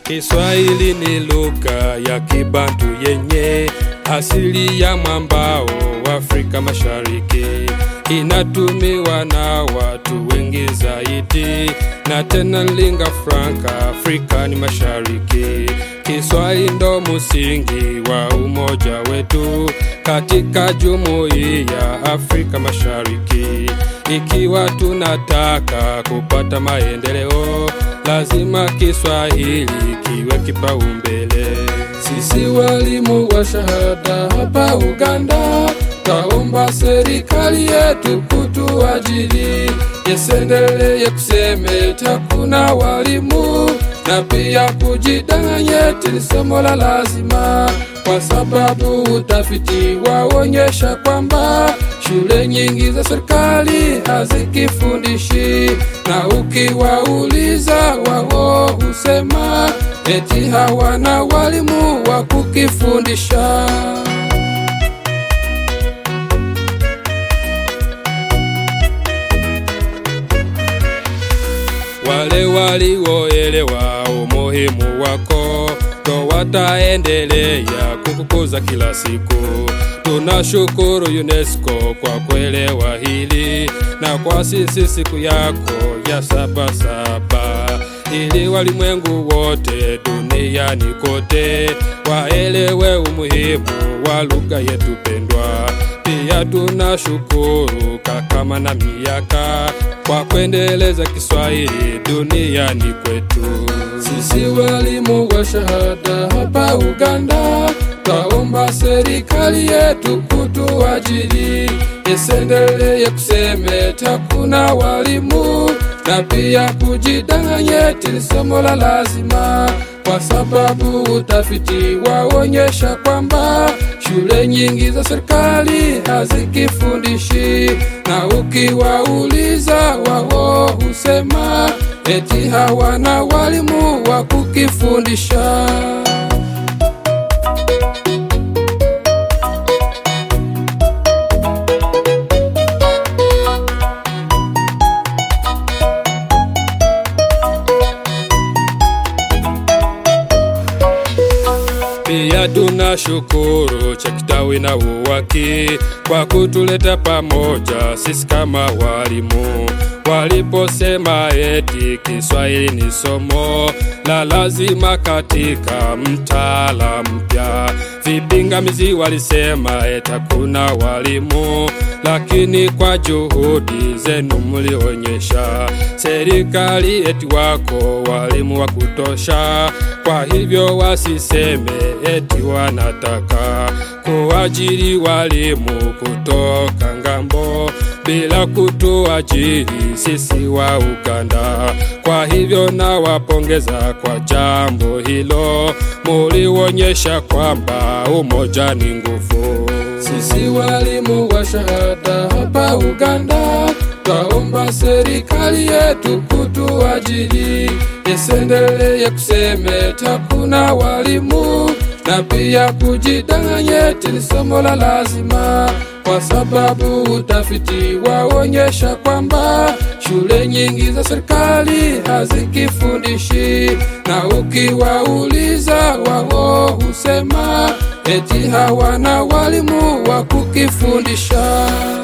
Kiswahili ni lugha ya Kibantu yenye asili ya mwambao wa Afrika Mashariki. Inatumiwa na watu wengi zaidi, na tena lingua franca Afrikani Mashariki. Kiswahili ndo msingi wa umoja wetu katika jumuiya ya Afrika Mashariki. Ikiwa tunataka kupata maendeleo, lazima Kiswahili kiwe kipaumbele. Sisi walimu wa shahada hapa Uganda, taomba serikali yetu kutuajiri, isiendelee kuseme hakuna walimu na pia kujidanganya eti ni somo la lazima, kwa sababu utafiti waonyesha kwamba shule nyingi za serikali hazikifundishi, na ukiwauliza wao husema eti hawana walimu wa kukifundisha. Wale walioelewa umuhimu wako ndo wataendelea kukukuza kila siku. Tunashukuru UNESCO kwa kuelewa hili na kwa sisi siku yako ya Sabasaba, ili walimwengu wote duniani kote waelewe umuhimu wa lugha yetu pendwa. Pia tunashukuru Kakama na Miaka kwa kuendeleza Kiswahili duniani kwetu. Sisi walimu wa shahada hapa Uganda, twaomba serikali yetu kutuajiri, isiendelee kuseme hakuna walimu na pia kujidanganya eti ni somo la lazima, kwa sababu utafiti waonyesha kwamba shule nyingi za serikali hazikifundishi, na ukiwauliza wao husema eti hawana walimu wa kukifundisha. Pia tunashukuru Chakitawi na UWAKI kwa kutuleta pamoja sisi kama walimu, waliposema eti Kiswahili ni somo la lazima katika mtaala mpya. Vipingamizi walisema eti hakuna walimu, lakini kwa juhudi zenu mlionyesha serikali eti wako walimu wa kutosha. Kwa hivyo wasiseme eti wanataka kuajiri walimu kutoka ngambo bila kutuajiri sisi wa Uganda. Kwa hivyo nawapongeza kwa jambo hilo, mulionyesha kwamba umoja ni nguvu. Sisi walimu wa shahada hapa Uganda, twaomba serikali yetu kutuajiri, isiendelee kuseme hakuna walimu na pia kujidanganya eti ni somo la lazima, kwa sababu utafiti waonyesha kwamba shule nyingi za serikali hazikifundishi, na ukiwauliza wao husema eti hawana walimu wa kukifundisha.